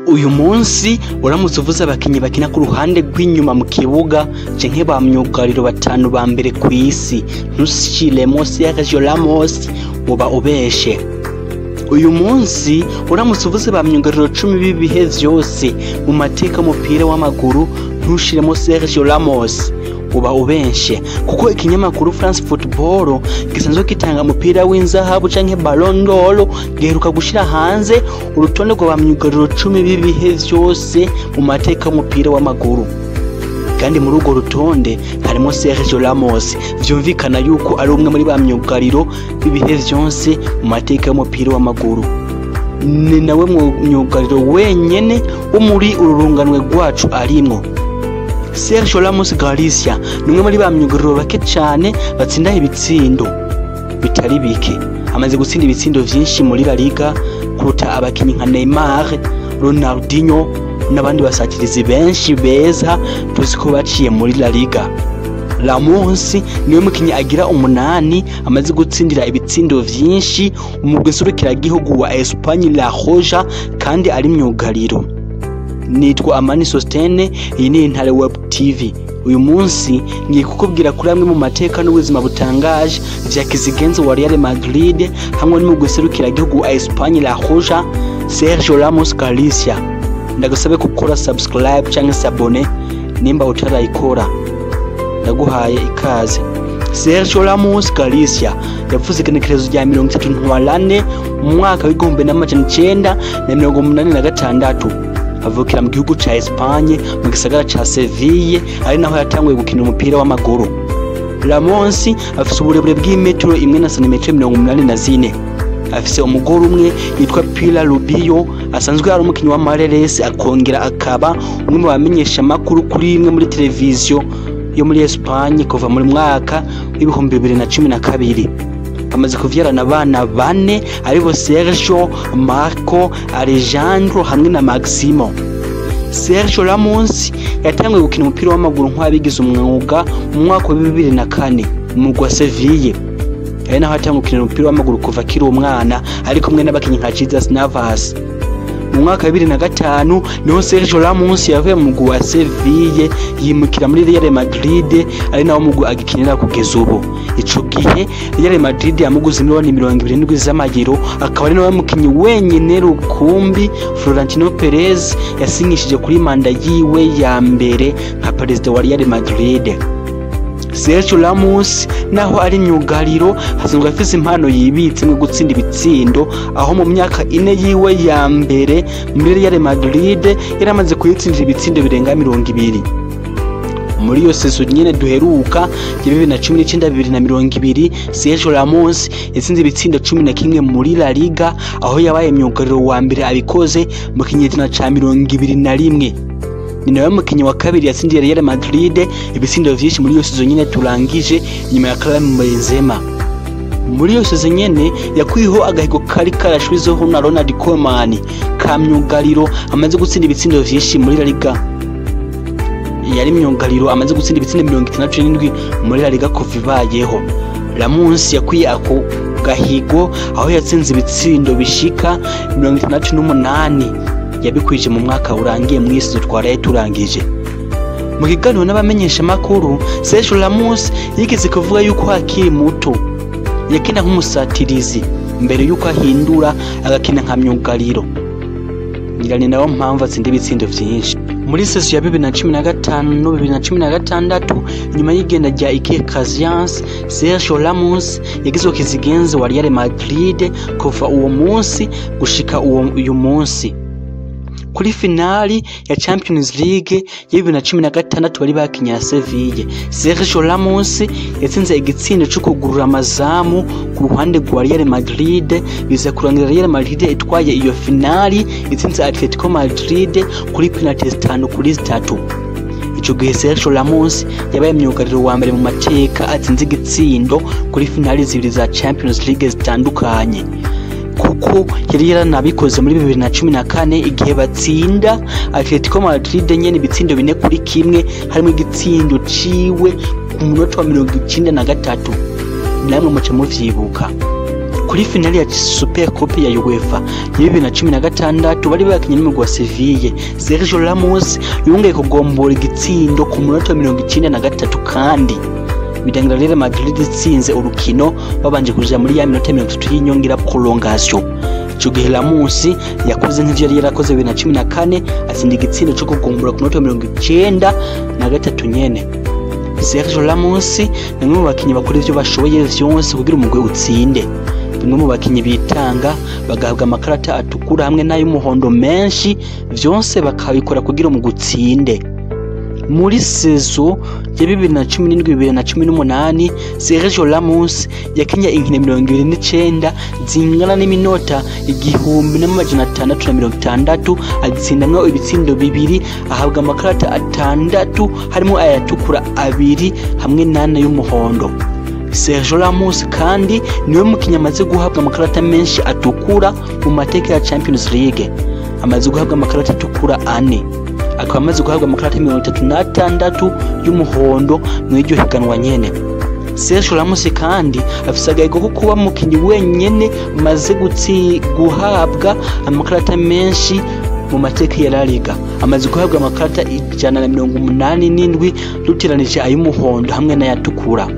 uyu munsi uramutse uvuze abakinnyi bakina ku ruhande rw'inyuma mu kibuga canke ba myugariro batanu ba mbere ku isi ntushiremo Sergio Ramos uba ubeshe uyu munsi uramutse uvuze ba myugariro cumi b'ibihe vyose mu mateka y'umupira w'amaguru ntushiremo Sergio Ramos uba ubenshe kuko ikinyamakuru France Football gisanzwe gitanga umupira w'inzahabu canke Ballon d'Or giheruka gushira hanze urutonde rwa ba myugariro cumi b'ibihe vyose mu mateka y'umupira w'amaguru kandi muri urwo rutonde harimo Sergio Ramos vyumvikana yuko ari umwe muri ba myugariro b'ibihe vyose mu mateka y'umupira w'amaguru ni nawe myugariro wenyene wo muri uru runganwe rwacu arimwo Sergio Ramos Galicia ni umwe muri ba myugariro bake cyane batsinda ibitsindo bitari bike amaze gutsinda ibitsindo vyinshi muri La Liga kuruta abakinnyi nka Neymar Ronaldinho n'abandi basatirizi benshi beza tuzi ko baciye muri La Liga Ramos niwe mukinnyi agira umunani amaze gutsindira ibitsindo vyinshi umugwi nserukiragihugu wa Espagne La Roja kandi ari myugariro nitwa Amani Sostene iyi ni Intare Web TV uyu munsi ngiye kukubwira kuri amwe mu mateka n'ubuzima butangaje vya kizigenzo wa Real Madrid hamwe n'umugwi serukiragihugu wa Espagne La Roja Sergio Ramos Galicia ndagusabe gukora subscribe canke sabone nimba utarayikora ndaguhaye ikaze Sergio Ramos Galicia yavuze igenekerezo rya mirongo itatu ntwarane mu mwaka w'igihumbi n'amajana icenda na mirongo umunani na gatandatu avukira mu gihugu ca Espagne mu gisagara ca Seville ari naho yatanguye gukina umupira w'amaguru Ramos afise uburebure bw'imetero imwe na santimetero mirongo umunani na zine afise umugore umwe yitwa Pilar Rubio asanzwe ari umukinnyi wa Mareres akongera akaba umwe mu bamenyesha amakuru kuri imwe muri televiziyo yo muri Espagne kuva muri mwaka w'ibihumbi bibiri na cumi na kabiri amaze kuvyarana abana bane aribo Sergio, Marco, Alejandro hamwe na Maximo. Sergio Ramos yatanguye gukina umupira w'amaguru nk'uwabigize umwuga mu mwaka wa bibiri na kane mu mugwi wa Seville. Ari naho yatanguye gukina umupira w'amaguru kuva akiri umwana ari kumwe n'abakinnyi nka Jesus Navas. mu mwaka wa bibiri na gatanu niho Sergio Ramos yavuye mu mugwi wa Seville yimukira muri Real Madrid ari nawo mugwi agikinira kugeza ubu ico gihe Real Madrid yamuguze miliyoni mirongo irindwi z'amagiro akaba ari nawe mukinyi wenyine rukumbi Florentino Perez yasinyishije kuri manda yiwe ya mbere nka perezida wa Real Madrid Sergio Ramos naho ari myugariro hasanzwe afise impano yibitse mu gutsinda ibitsindo aho mu myaka ine yiwe ya mbere muri Real Madrid yari amaze kuyitsindira ibitsindo birenga mirongo ibiri muri iyo sezo nyene duheruka ya bibiri na cumi n'icenda bibiri na mirongo ibiri Sergio Ramos yatsinze ibitsindo cumi na kimwe muri La Liga aho yabaye myugariro wa mbere abikoze mu kinyejana ca mirongo ibiri na rimwe ni nawe mukinnyi wa kabiri yatsindiye Real Madrid ibitsindo vyinshi muri iyo sezo nyene turangije nyuma ya Karim Benzema muri iyo sezo nyene yakwiho agahigo kari karashwizeho na Ronald Koeman ka myugariro amaze gutsinda ibitsindo vyinshi muri La Liga yari myugariro amaze gutsinda ibitsindo mirongo itandatu n'indwi muri La Liga kuva ibayeho Ramos yakwiye ako gahigo aho yatsinze ibitsindo bishika mirongo itandatu n'umunani yabikwije mu mwaka urangiye mu isi twaraye turangije mu kiganiro n'abamenyesha makuru Sergio Ramos yigeze kuvuga yuko akiri muto yakina nk'umusatirizi mbere yuko ahindura agakina nka myugariro ngirane nawo mpamvu atsinda ibitsindo vyinshi muri seso ya bibiri na cumi na gatanu no bibiri na cumi na gatandatu nyuma y'igenda rya Iker Casillas Sergio Ramos yagizwe kizigenzi wa Real Madrid kuva uwo munsi gushika uwo uyu munsi kuri finali ya Champions League ya bibiri na cumi na gatandatu bari bakinye ya Seville Sergio Ramos yatsinze igitsindo cyo kugurura amazamu ku ruhande rwa Real Madrid biza kurangira Real Madrid itwaye iyo finali itsinze Atletico Madrid kuri penalty zitanu kuri zitatu ico gihe Sergio Ramos yabaye myugariro wa mbere mu mateka atsinze igitsindo kuri finali zibiri za Champions League zitandukanye kuko yari yaranabikoze muri bibiri na cumi na kane igihe batsinda Atletico Madrid nyene ibitsindo bine kuri kimwe harimo igitsindo ciwe ku munota wa mirongo icenda na gatatu namwe muca muvyibuka kuri finali ya super coupe ya UEFA ya bibiri na cumi na gatandatu bari bakinye n'umugwi wa Seville Sergio Ramos yongeye kugombora igitsindo ku munota wa mirongo icenda na gatatu kandi birangira Real Madrid itsinze urukino babanje kuja muri ya minota mirongo itatu y'inyongera prolongation ico gihe Ramos yakoze nk'ivyo yari yarakoze bibiri na cumi na kane atsinda igitsindo co kugombora ku munota wa mirongo icenda na gatatu nyene Sergio Ramos ni umwe mu bakinyi bakora ivyo bashoboye vyose kugira umugwi utsinde bamwe mu bakinyi bitanga bagahabwa amakarata atukura hamwe n'ay'umuhondo menshi vyose bakabikora kugira umugwi utsinde muri sezo ya bibiri na cumi n'indwi bibiri na cumi n'umunani Sergio Ramos yakinye inkino mirongo ibiri n'icenda zingana n'iminota igihumbi n'amajana atandatu na mirongo itandatu atsindamwo ibitsindo bibiri ahabwa amakarata atandatu harimo ayatukura abiri hamwe n'ane y'umuhondo Sergio Ramos kandi niwe mukinnyi amaze guhabwa amakarata menshi atukura mu mateka ya Champions League amaze guhabwa amakarata atukura ane akaba amaze guhabwa amakarata mirongo itatu n'atandatu y'umuhondo mu iryo higanwa nyene Sergio Ramos kandi afise agahigo ko kuba umukinnyi wenyene amaze gutsi guhabwa amakarata menshi mu mateka ya La Liga amaze guhabwa amakarata ijana na mirongo umunani n'indwi rutiranije ay'umuhondo hamwe n'ayatukura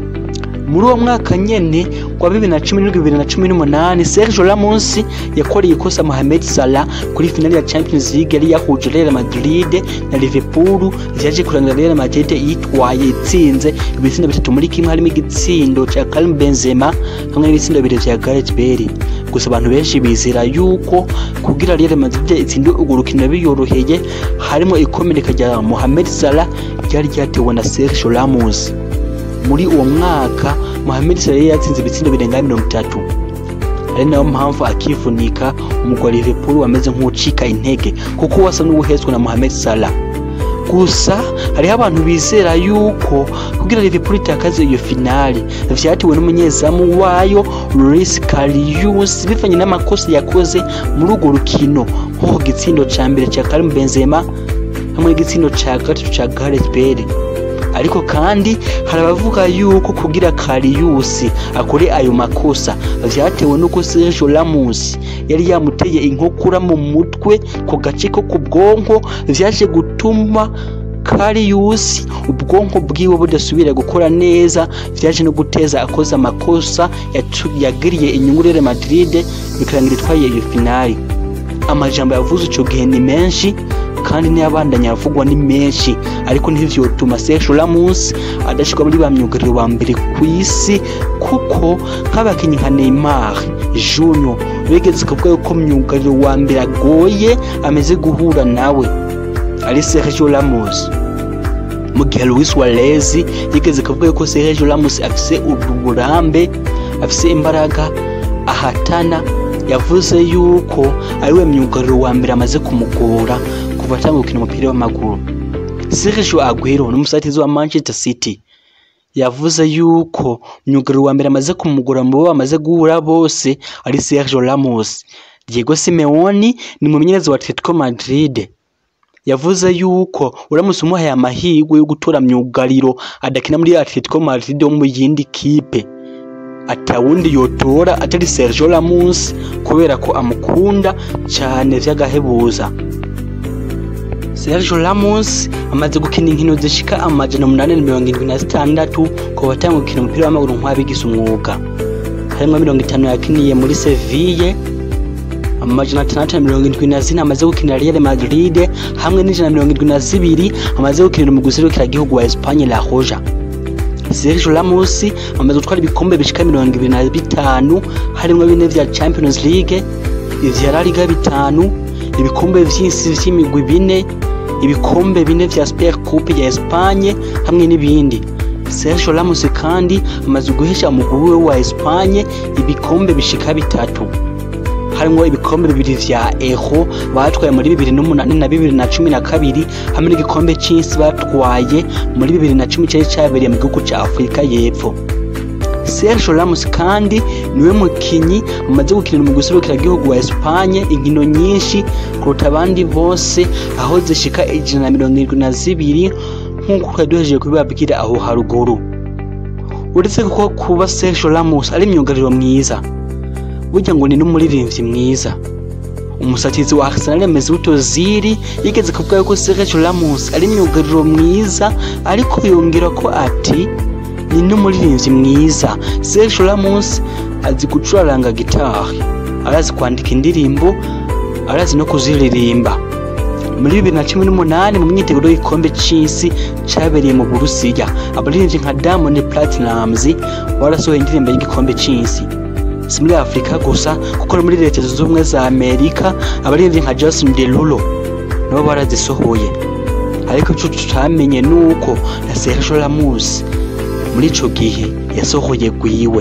muri uwo mwaka nyene wa bibiri na cumi n'indwi bibiri na cumi n'umunani Sergio Ramos yakoreye ikosa Mohamed Salah kuri finali ya Champions League yari yahuje Real Madrid na Liverpool vyaje kurangira Real Madrid yitwaye itsinze ibitsindo bitatu muri kimwe harimo igitsindo ca Karim Benzema hamwe n'ibitsindo bibiri vya Gareth Bale gusa abantu benshi bizera yuko kugira Real Madrid itsinde urwo rukino biyoroheye harimo ikomereka rya Mohamed Salah ryari ryatewe na Sergio Ramos muri uwo mwaka Mohamed Salah yatsinze ibitsindo birenga mirongo itatu ari nayo mpamvu akivunika umugwa wa Liverpool wameze nk'ucika intege kuko wasa n'ubuhetswe na Mohamed Salah gusa hariho abantu bizera yuko kugira Liverpool itakaze iyo finali vyatewe n'umunyezamu wayo Luis Karius bivanye n'amakosa yakoze muri urwo rukino nko ku gitsindo ca mbere ca Karim Benzema hamwe n'igitsindo ca gatatu ca Gareth Bale ariko kandi hari abavuga yuko kugira Kariusi akore ayo makosa vyatewe nuko Sergio Ramos yari yamuteye inkokura mu mutwe ku gace ko ku bwonko vyaje gutuma Kariusi ubwonko bwiwe budasubira gukora neza vyaje no guteza akoze amakosa yagiriye inyungu Real Madrid bikarangira itwaye iyo finali amajambo yavuze ico gihe ni menshi kandi n'iyabandanya avugwa ni menshi ariko ntivyotuma Sergio Ramos adashirwa muri ba myugariro ba mbere ku isi kuko nk'abakinyi nka Neymar Junior bigeze kuvuga yuko myugariro wa mbere agoye ameze guhura nawe ari Sergio Ramos mu gihe Luis Suarez yigeze kuvuga yuko Sergio Ramos afise uburambe afise imbaraga ahatana yavuze yuko ariwe myugariro wa mbere amaze kumugora kuva atanga gukina umupira w'amaguru Sergio Aguero n'umusatizi wa Manchester City yavuze yuko myugariro wa mbere amaze kumugora mu bo bamaze guhura bose ari Sergio Ramos Diego Simeone ni mumenyereza wa Atletico Madrid yavuze yuko uramutse umuhaye amahirwe yo gutora myugariro adakina muri Atletico Madrid wo mu yindi kipe atawundi yotora atari Sergio Ramos kubera ko amukunda cyane vy'agahebuza Sergio Ramos amaze gukina inkino zishika amajana umunani na mirongo indwi na zitandatu ku batanga gukina umupira w'amaguru nk'abigize umwuga harimwo mirongo itanu yakiniye muri Seville amajana atandatu na mirongo indwi na zine amaze gukinira Real Madrid hamwe n'ijana na mirongo indwi na zibiri amaze gukinira umugwi userukiragihugu wa Espagne La Roja Sergio Ramos amaze gutwara ibikombe bishika mirongo ibiri na bitanu harimwo bine vya Champions League ivya La Liga bitanu ibikombe vy'isi vy'imigwi bine ibikombe bine vya Super Coupe ya Espagne hamwe n'ibindi Sergio Ramos kandi amaze guhesha umugwi we wa Espagne ibikombe bishika bitatu harimwo ibikombe bibiri vya Euro batwaye muri bibiri n'umunani na bibiri na cumi na kabiri hamwe n'igikombe c'isi batwaye muri bibiri na cumi cari cabereye mu gihugu ca Afurika y'Epfo Sergio Ramos kandi niwe mukinyi amaze gukinira umugwi userukiragihugu wa Espagne inkino nyinshi kuruta abandi bose aho zishika ijana na mirongo irindwi na zibiri nk'uko twari duhejeje kubibabwira aho haruguru uretse ko kuba Sergio Ramos ari myugariro mwiza burya ngo ni n'umuririmbyi mwiza umusatizi wa Arsenal Mesut Ozil yigeze kuvuga yuko Sergio Ramos ari myugariro mwiza ariko yongera ko ati ni n'umuririmbyi mwiza Sergio Ramos azi gucuranga gitari arazi kwandika indirimbo arazi no kuziririmba muri bibiri na cumi n'umunani mu myiteguro y'igikombe c'isi cabereye mu burusiya abaririmbyi nka Diamond Platnumz barasohoye indirimbo y'igikombe c'isi si muri afurika gusa kuko no muri leta zunze ubumwe za amerika abaririmbyi nka Justin Derulo nabo barazisohoye ariko ico tutamenye nuko na Sergio Ramos muri ico gihe yasohoye gwiwe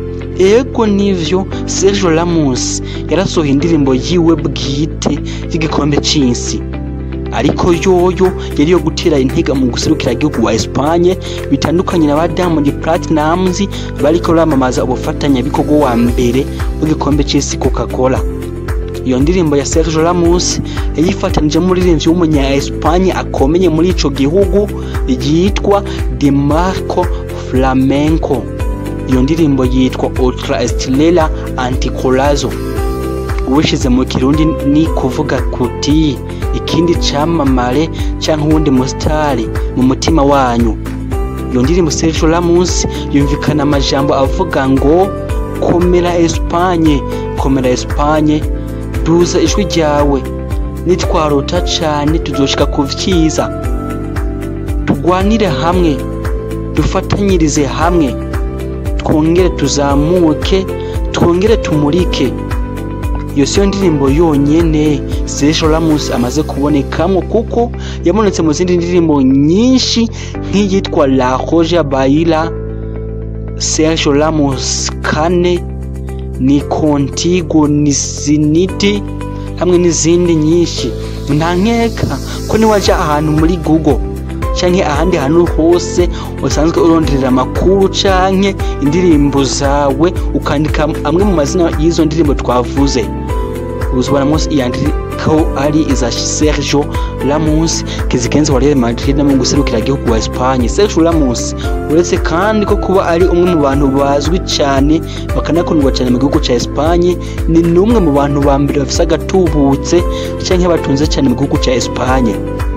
ego nivyo Sergio Ramos yarasohoye indirimbo yiwe bwite y'igikombe c'isi ariko yoyo yari yo gutera intega mu guserukira igihugu wa Espagne bitandukanye na ba Diamond Platnumz bariko ramamaza ubufatanyabikorwa wa mbere w'igikombe c'isi Coca-Cola iyo ndirimbo ya Sergio Ramos yayifatanije umuririmbyi w'umunya Espagne akomeye muri ico gihugu yitwa De Marco Flamenco iyo ndirimbo yitwa Ultra Estrella Anticolazo ubishize mu kirundi ni kuvuga kuti ikindi camamare canke uwundi musitari mu mutima wanyu iyo ndirimbo Sergio Ramos yumvikana amajambo avuga ngo komera Espagne komera Espagne duza ijwi ryawe nitwarota cane tuzoshika ku vyiza tugwanire hamwe dufatanyirize hamwe twongere tuzamuke twongere tumurike iyo siyo ndirimbo yonyene Sergio Ramos amaze kubonekamo kuko yabonetse mu zindi ndirimbo nyinshi nk'iyitwa La Roja Baila Sergio Ramos kane ni Contigo ni Siniti hamwe n'izindi nyinshi nta nkeka ko niwaja ahantu muri Google canke ahandi hantu hose usanzwe uronderera amakuru canke indirimbo zawe ukandika amwe mu mazina y'izo ndirimbo twavuze uzibonamo iyandikaho ari iza Sergio Ramos kizigenza wa Real Madrid no mu guserukira igihugu wa Espagne Sergio Ramos uretse kandi ko kuba ari umwe mu bantu bazwi cyane bakanakundwa cyane mu gihugu cya Espagne ni n'umwe mu bantu ba mbere bafise agatubutse canke batunze cyane mu gihugu cya Espagne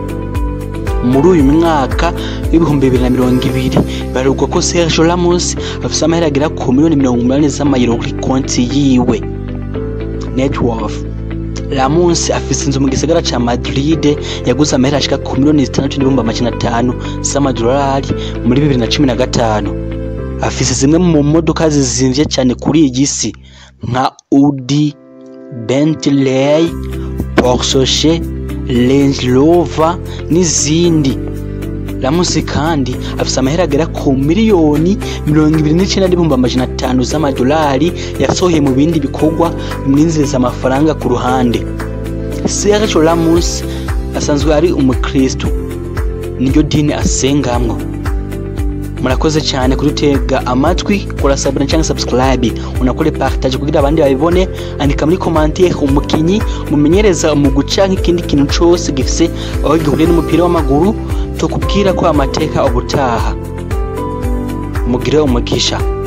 muri uyu mwaka w'ibihumbi bibiri na mirongo ibiri barugwa ko Sergio Ramos afise amahera agera ku miliyoni mirongo umunani z'amayero kuri konti yiwe net worth Ramos afise inzu mu gisagara ca Madrid yaguze amahera ashika ku miliyoni zitandatu n'ibihumbi amajana atanu z'amadolari muri bibiri na cumi na gatanu afise zimwe mu modoka zizimvye cyane kuri iyi si nka Audi, Bentley, Porsche, Range Rover n'izindi Ramos kandi afise amahera agera ku miliyoni mirongo ibiri n'icenda n'ibihumbi amajana atanu z'amadolari yasohoye mu bindi bikorwa bimwinjiriza amafaranga ku ruhande Sergio Ramos asanzwe ari umukristo niryo dini asengamwo murakoze cyane kudutega amatwi kora sabuna cyangwa subscribe unakore partage kugira abandi babibone andika muri commentaire umukinyi mumenyereza mu guca nk'ikindi kintu cose gifise aho gihuriye n'umupira w'amaguru tukubwira ko amateka ubutaha mugire umugisha